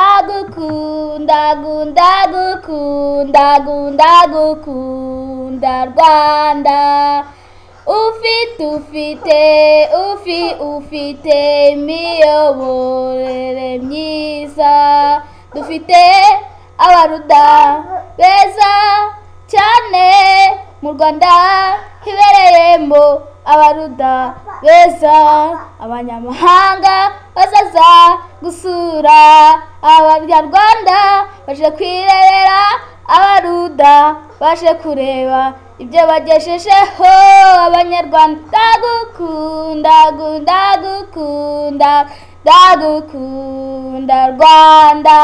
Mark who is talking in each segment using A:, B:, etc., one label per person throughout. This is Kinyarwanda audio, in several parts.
A: ndagukunda ndagukunda ndagukunda rwanda ufite ufite ufi ufite imiyoborere myiza dufite abaruda beza cyane mu rwanda hibereyemo abaruda beza abanyamahanga bazaza gusura abanyarwanda baje kwirerera abaruda baje kureba ibyo bagejejeho abanyarwanda ndagukunda ndagukunda ndagukunda rwanda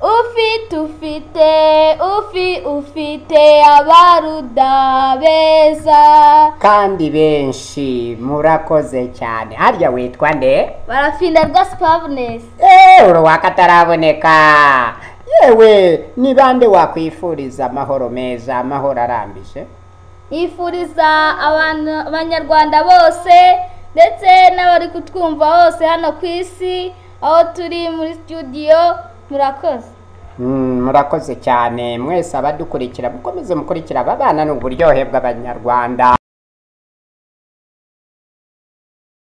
A: ufite ufite ufi ufite abaruda beza
B: kandi benshi murakoze cyane harya witwa nde
A: barafinda rwose pavunesi
B: eee uruwaka ataraboneka yewe ni bande wakwifuriza amahoro meza amahoro arambije
A: yifuriza abantu abanyarwanda bose ndetse n'abari kutwumva bose hano ku isi aho turi muri studio murakoze
B: Mm, murakoze cyane mwese abadukurikira mukomeze mukurikira ababana ni uburyohe bw'abanyarwanda